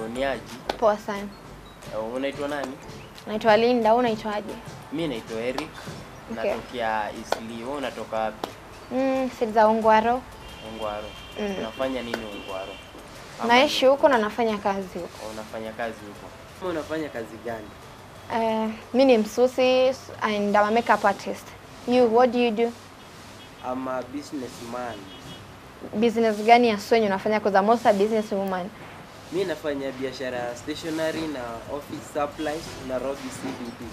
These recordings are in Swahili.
ni aji. Poa sana. Uh, Unaitwa nani? Naitwa Linda, wewe unaitwaje? Mi naitwa Eric. Okay. Natokea Isli. Wewe unatoka wapi? Mm, sidi za Ongwaro. Ungwaro. Mm. Unafanya nini Ungwaro? Ama Naishi huko na nafanya kazi huko. ni- Unafanya kazi huko. Wewe unafanya kazi gani? Uh, mi ni msusi and I'm a makeup artist. You, what do you do? I'm a businessman. Business gani ya swenye unafanya? Because I'm also a business woman. Mi nafanya biashara ya stationery na office supplies Nairobi CBD.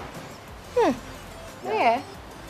Yeah.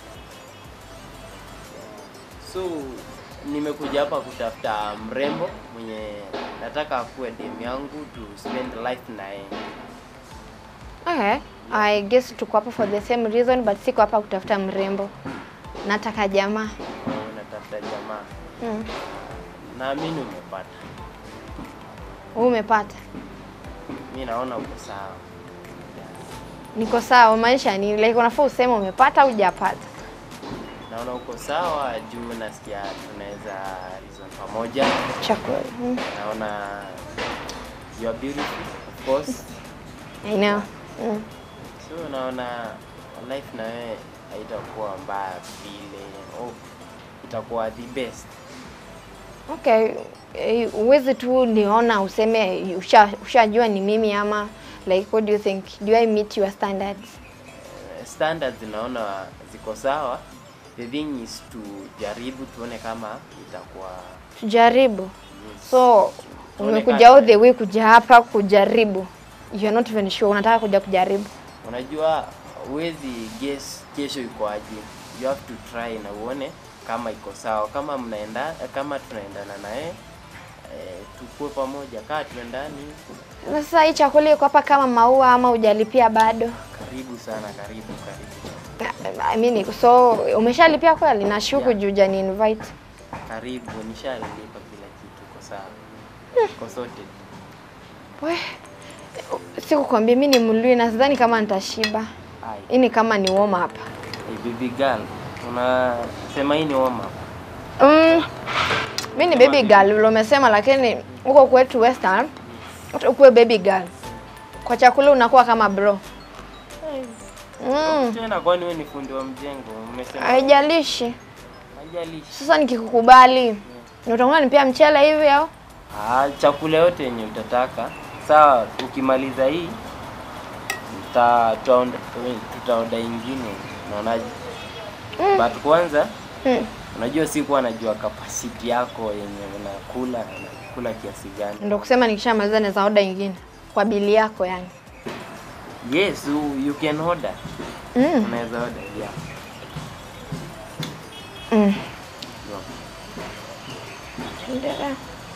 So nimekuja hapa kutafuta mrembo mwenye nataka akuwe dem yangu to spend life na yeye. Okay. I guess tuko hapa for the same reason but siko hapa kutafuta mrembo. Nataka jamaa. Oh, Natafuta jamaa. Mm. Naamini umepata. Wewe umepata? Mi naona uko sawa. Niko sawa, maanisha ni like unafaa useme umepata au hujapata. Naona uko sawa juu nasikia tunaweza reason pamoja. Chakula. Mm. Naona you are beautiful of course. I know. Mm. So naona life na wewe haitakuwa mbaya vile. Oh, itakuwa the best. Okay, eh, uwezi tu niona useme usha- ushajua ni mimi ama like what do you think? Do I meet your standards? standards naona ziko sawa. The thing is tujaribu tuone kama itakuwa Tujaribu. yes. So Tuone umekuja kama- all the way kuja hapa kujaribu. You are not even sure unataka kuja kujaribu. Unajua huwezi guess kesho iko aje. You have to try na uone kama iko sawa. Kama mnaenda kama tunaendana naye eh, tukue pamoja. Kaa tuendani. Sasa hii chakula iko hapa kama maua ama hujalipia bado? Karibu sana, karibu karibu. I mean, so umeshalipia kweli? Nashuku Yeah. juu hujani invite. Karibu, nishalilipa kila kitu, iko sawa. Iko sorted. We, sikukwambia mimi ni mlui na sidhani kama nitashiba. Ai. Hii ni kama ni warm up. Hey, baby girl, unasema hii ni warm up. Mm, mi ni baby girl vile umesema, lakini huko kwetu Western hata ukuwe baby girl, kwa chakula unakuwa kama bro. Mm, Tena kwani wewe ni fundi wa mjengo? Umesema haijalishi. haijalishi. Sasa nikikukubali utakuwa nipia mchele hivi au? Ah, chakula yote yenye utataka. Sawa, ukimaliza hii tuta tutaonda tutaoda ingine. Unaonaje? But kwanza Mm. unajua sikuwa najua capacity yako yenye unakula unakula kiasi gani. Ndio kusema nikishamaliza naweza oda ingine kwa bili yako yani. Yes, you, you can order. Mm. Unaweza order, yeah. Mm. yeah. Endelea.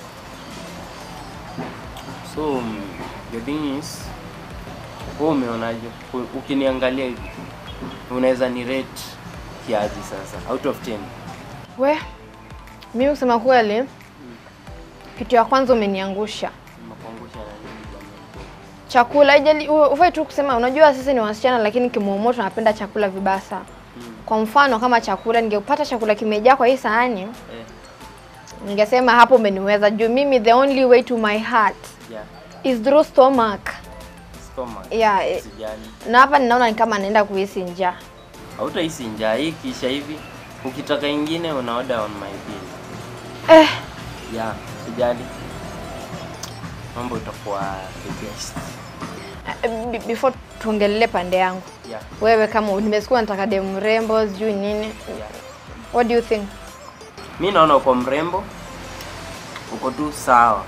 So mm, the thing is, wewe umeonaje? U- Ukiniangalia hivi unaweza ni rate kiaji sasa out of 10? We, mimi kusema kweli, kitu ya kwanza umeniangusha Nimekuangusha na nini jamani? chakula. Haijali u- ufai tu kusema, unajua sisi ni wasichana, lakini kimwomo tunapenda chakula vibaya sana. Mm. Kwa mfano kama chakula, ningepata chakula kimejaa kwa hii sahani, Eh, ningesema hapo umeniweza. Juu mimi the only way to my heart yeah. is through stomach. Stomach. Yeah, eh, Usijali. na hapa ninaona ni kama naenda kuhisi njaa. Hautahisi njaa hii kisha hivi. Ukitaka ingine una order on my bill. Eh, Yeah, usijali. Mambo itakuwa the best. be- before tuongelele pande yangu, Yeah. wewe kama nimesikia nataka demu mrembo sijui nini, Yeah. what do you think? Mi naona uko mrembo, uko tu sawa.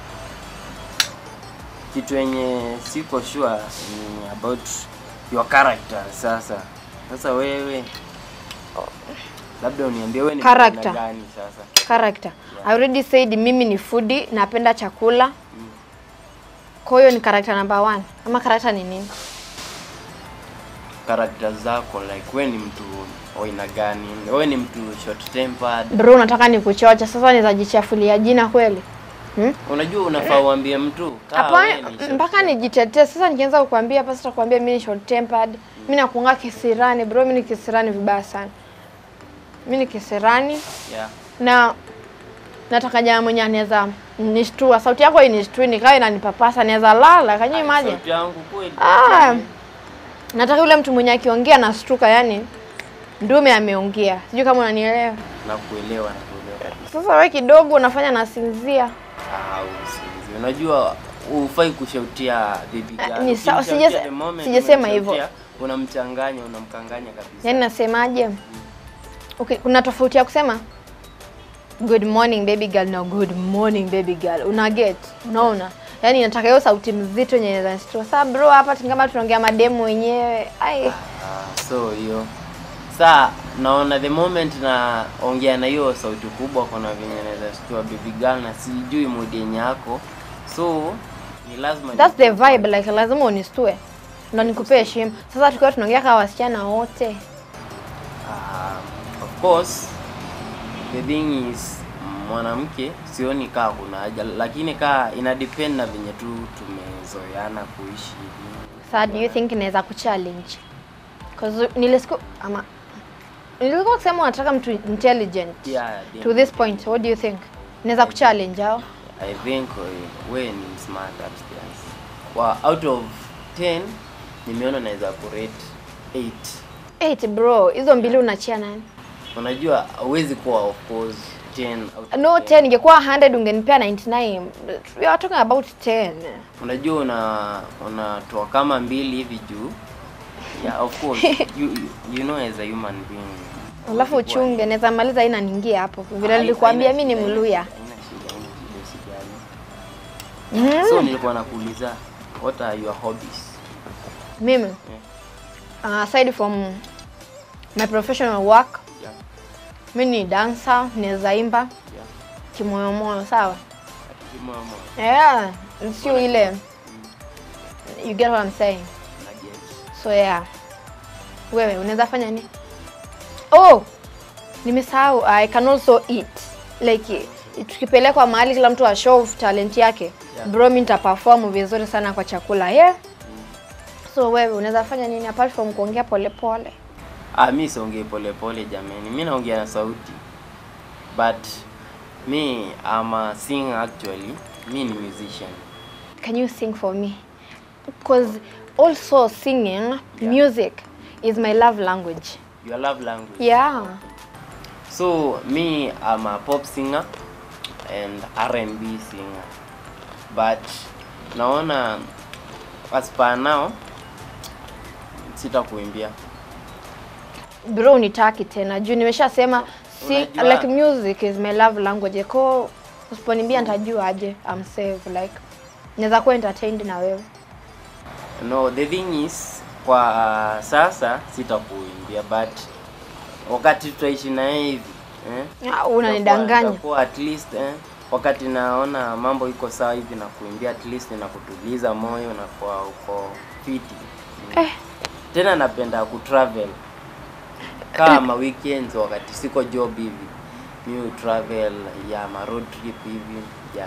Kitu yenye siko sure ni about your character. Sasa sasa wewe labda uniambie wewe ni mtu aina Character. gani sasa? Character. Yeah. I already said mimi ni foodie, napenda chakula. Kwa hiyo ni character number one. Ama character ni nini? Character zako like wewe ni mtu wa aina gani? Wewe ni mtu short tempered. Bro, unataka nikuchocha sasa, nizajichafulia jina kweli? Hmm? Unajua unafaa uambie mtu kaa wewe Hapana, ni short mpaka nijitetee sasa. Nikianza kukwambia hapa, sasa kukwambia mimi ni short tempered, mimi nakuanga kisirani. Bro, mimi ni kisirani vibaya sana. Mimi ni kisirani Yeah. na nataka jamaa mwenye anaweza nishtua. Sauti yako inishtui, nikawa inanipapasa, naweza lala. Can you imagine? Sauti yangu kweli. Ah, nataka yule mtu mwenye akiongea nastuka, yani ndume ameongea. Sijui kama unanielewa. Nakuelewa, nakuelewa kabisa. Sasa wewe kidogo unafanya nasinzia. Ah, usinzi. Unajua ufai kushautia baby girl. ni sawa, Ukimshautia sijase- the moment sijasema hivyo. umemshautia, Unamchanganya, unamkanganya kabisa. Yaani nasemaje? Okay, kuna tofauti ya kusema good morning baby girl na good morning baby girl. Una get? Unaona? Yaani nataka hiyo sauti mzito yenye inaweza nishtua. Sasa bro, hapa kama tunaongea mademu wenyewe. Ai. Ah, so hiyo saa naona the moment naongea na hiyo sauti kubwa, kuna venye naweza shtua baby girl na sijui mood yenye yako, so ni lazima That's the nikuwe vibe like lazima unistue. Ndo nikupee heshima. Sasa tukiwa tunaongea kama wasichana wote. Ah, of course the thing is mwanamke sioni kaa kuna haja, lakini kaa ina depend na venye tu tumezoeana kuishi hivi. Sasa do you think inaweza kuchallenge? Cause nilisiku ama nilikuwa kusema unataka mtu intelligent. Yeah, To this point, what do you think? Inaweza kuchallenge au? I think uh, we ni smart upstairs. Wa out of 10 nimeona naweza kurate 8. Eight bro, hizo mbili unachia nani? Unajua huwezi kuwa of course 10 out of No 10 ingekuwa 100 ungenipea 99. We are talking about 10. Unajua una unatoa kama mbili hivi juu. Yeah, of course. you, you, you know as a human being. Alafu huwezi kuwa- uchunge, naweza maliza haina niingie hapo. Vile Hai- nilikwambia haina mimi ni shida, Mluya. haina shida, haina shida, usijali. Mm. So nilikuwa nakuuliza what are your hobbies? Mimi uh, aside from my professional work, Yeah. mimi ni dancer, naweza imba Yeah. kimoyomoyo, sawa? Kimoyomoyo. Yeah, sio ile you get what I'm saying. Naget. So yeah. Wewe unaweza fanya nini? Oh, nimesahau I can also eat. Like tukipelekwa mahali kila mtu a show of talent yake. Yeah. Bro, mimi nitaperform vizuri sana kwa chakula. Yeah. So wewe unaweza fanya nini apart from kuongea polepole? Ah, mi siongei polepole jameni, mi naongea na sauti but me I'm a singer actually. Mi ni musician. Can you sing for me? Because also singing, music is my love language. Your love language. Yeah. So me I'm a pop singer and R&B singer. But naona as per now sitakuimbia. Bro, nitaki tena juu nimeshasema si, Unajua- like music is my love language. Ko usiponiambia nitajua aje I'm safe like naweza kuwa entertained na wewe. No, the thing is kwa sasa sitakuimbia but wakati tutaishi na yeye hivi eh, Ah, Unanidanganya. Itakuwa at least eh, wakati naona mambo iko sawa hivi na kuimbia at least na kutuliza moyo na kwa uko fiti mm. Eh. Tena napenda kutravel kama weekends wakati siko job hivi mi travel ya ma road trip hivi ya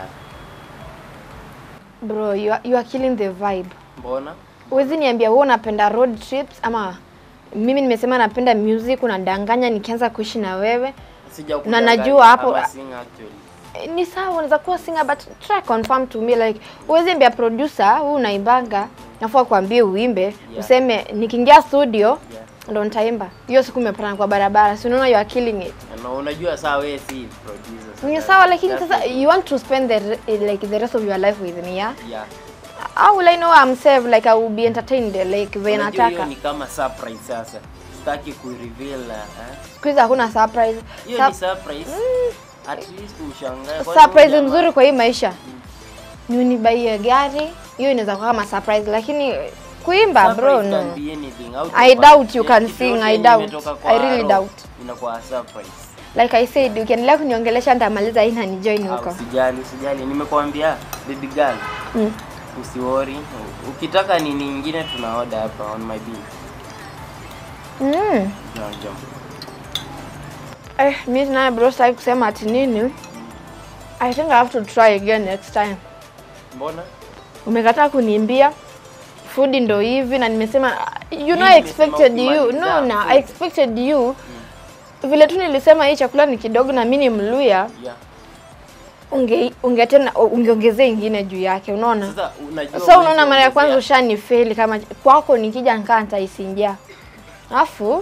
Bro, you are, you are killing the vibe. mbona Huwezi niambia wewe unapenda road trips ama mimi nimesema napenda music, unadanganya nikianza kuishi na wewe. sija Na najua hapo- actually Eh, Ni sawa, unaweza kuwa singer but try confirm to me like huwezi ambia producer wewe unaimbanga, nafua kuambie uimbe, useme nikiingia studio yeah. ndo nitaimba. Hiyo siku umepatana kwa barabara, si unaona you are killing it. Na unajua saa wewe si producer. Ni sasa. sawa lakini That's sasa it. you want to spend the re- like the rest of your life with me, yeah? Yeah. How will I know I'm safe like I will be entertained like vile Unajua hiyo nataka. ni kama surprise sasa. Sitaki kureveal eh. Siku hizi hakuna surprise. Hiyo Sur- ni surprise. At least ushangae. Kwani surprise huyu jamaa- nzuri kwa hii maisha ni unibaie gari, hiyo inaweza kuwa kama surprise, lakini kuimba Surprise bro can no. be anything. Out I of- doubt you eh, can kitu sing, yote I yenye doubt. imetoka kwa I really roho, doubt. Inakuwa surprise. Like I said, ukiendelea kuniongelesha nitamaliza hii na nijoin Ah, huko. Usijali, usijali. Nimekuambia baby girl. Mm. Usiwori. Ukitaka nini nyingine tuna order hapa on my bill. Mm. No, jump. Eh, mimi naye bro sasa kusema ati nini? I think I have to try again next time. Mbona? Umekataa kuniimbia food ndo hivi na nimesema you know Mimi I nimesema expected you ukimaliza no na food. I expected you vile tu nilisema hii chakula ni kidogo na mimi ni Mluya Yeah. unge unge tena ungeongezea ingine juu yake unaona Sasa unajua so unaona huwezi mara ya kwanza ongezea- ushanifeli kama kwako nikija nikaa nitaisingia alafu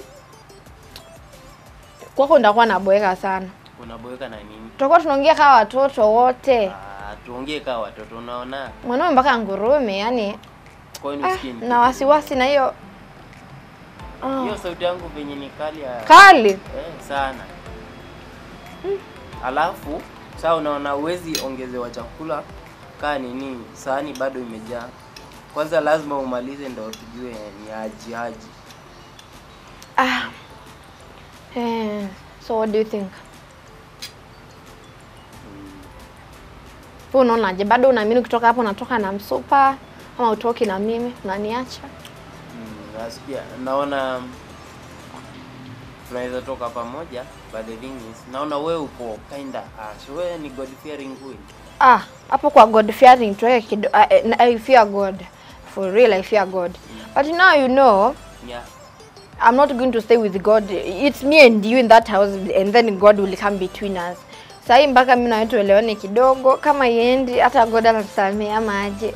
kwako ndakuwa naboeka sana unaboeka na nini? tutakuwa tunaongea kama watoto wote Ah, tuongee kama watoto unaona. mwanaume mpaka ngurume yani Kwani ah, usikii ni na wasiwasi na hiyo ah, hiyo sauti yangu venye ni kali ya kali eh, sana. Alafu saa unaona uwezi ongezewa chakula kaa nini, sahani bado imejaa. Kwanza lazima umalize ndo tujue ni aji aji. ah. eh, so what do you think Wewe unaonaje bado unaamini ukitoka hapo unatoka na msupa ama utoki na mimi unaniacha Mm, nasikia naona tunaweza toka pamoja but the thing is naona wewe uko kinda harsh. Wewe ni God fearing queen. Ah, hapo kwa God fearing tuweke kido, I, I, I fear God. For real I fear God. But now you know Yeah. I'm not going to stay with God. It's me and you in that house and then God will come between us. Sahii mpaka mimi na wewe tuelewane kidogo, kama iendi hata God atatusamea ama aje.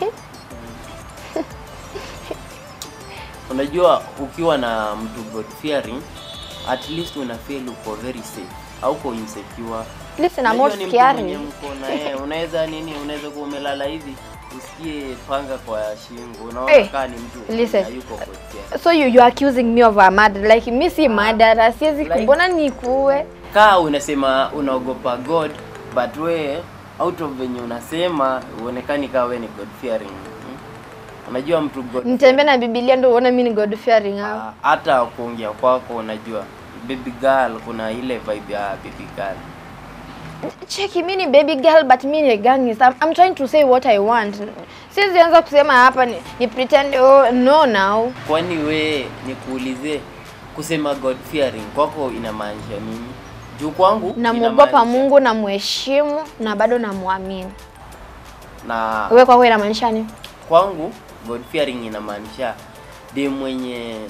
Unajua ukiwa na mtu God fearing at least una feel uko very safe. Hauko insecure. Listen, I'm Unajua not ni mtu mwenye scared. mko na yeye, unaweza nini, unaweza kuwa umelala hivi usikie panga kwa shingo. Unaona Hey, kaa ni mtu listen. hayuko God fearing. So you, you are accusing me of a murder. Like mi si murderer, siwezi like- mbona nikuue? kaa unasema unaogopa God but we out of venye unasema uonekani kaa we ni God fearing. Hmm? Unajua mtu God Nitembee na Biblia ndio uone mimi ni God fearing au? Ah, hata kuongea kwako unajua baby girl kuna ile vibe ya baby girl. Cheki, mi ni baby girl but mi ni gangster. I'm, I'm trying to say what I want. Siwezi anza kusema hapa ni, ni pretend oh, no now. Kwani we nikuulize kusema God fearing kwako inamaanisha nini? Juu kwangu Namwogopa inamaanisha- Mungu, namheshimu na bado namwamini. na Wewe kwako inamaanisha nini? kwangu God fearing inamaanisha de mwenye eh,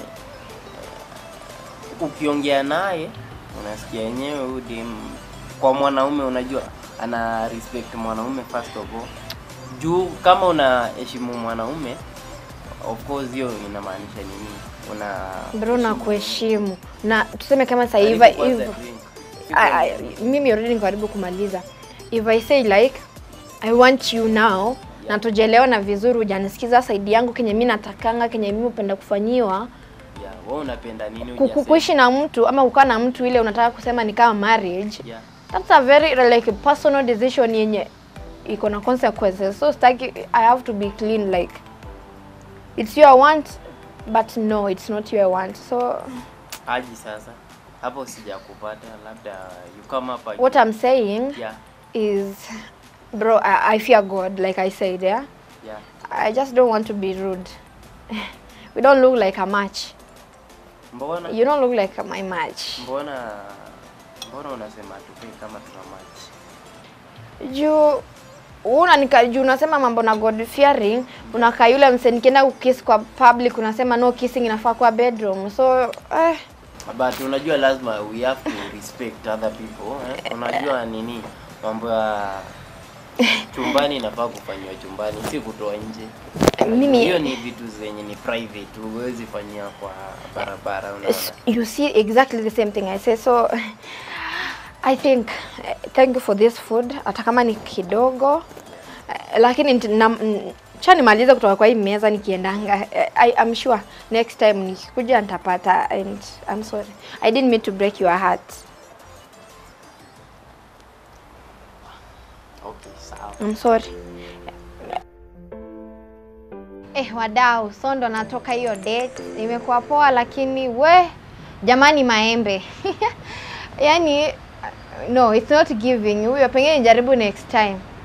ukiongea naye unasikia yenyewe huyu dem kwa mwanaume unajua ana respect mwanaume first of all juu kama unaheshimu mwanaume of course hiyo inamaanisha nini una Bro, nakuheshimu na tuseme kama sasa hivi Karibu kwanza if drink. I, I, mimi already niko karibu kumaliza. If I say like I want you now na tujaelewana vizuri, hujanisikiza side yangu kenye mimi natakanga, kenye mimi upenda kufanyiwa, Yeah, wewe unapenda nini Ku- ku- hujasema? kuishi na mtu ama kukaa na mtu ile unataka kusema ni kama marriage Yeah. that's a very like personal decision yenye iko na consequences so staki i have to be clean like it's your want but no it's not your want so Aji sasa hapo sijakupata labda you come up again. what i'm saying yeah is bro I, i fear god like i said yeah yeah i just don't want to be rude we don't look like a match mbona you don't look like my match mbona mbona unasema tupe kama tuna match juu una nika juu unasema mambo na god fearing unakaa yule mse nikienda kukiss kwa public unasema no kissing inafaa kwa bedroom so eh, but unajua lazima we have to respect other people eh? unajua nini mambo ya chumbani inafaa kufanyiwa chumbani si kutoa nje mimi hiyo ni vitu zenye ni private huwezi fanyia kwa barabara unaona s- you see exactly the same thing i say so i think eh, thank you for this food hata kama ni kidogo eh, lakini nti- na- n- cha nimalize kutoka kwa hii meza nikiendanga Eh, I, I'm sure next time nikikuja nitapata and I'm sorry I didn't mean to break your heart okay sawa I'm sorry. Eh, wadau, so ndo natoka hiyo date. Imekuwa poa lakini we jamani maembe. Yaani no, it's not giving. Huyo pengine jaribu next time.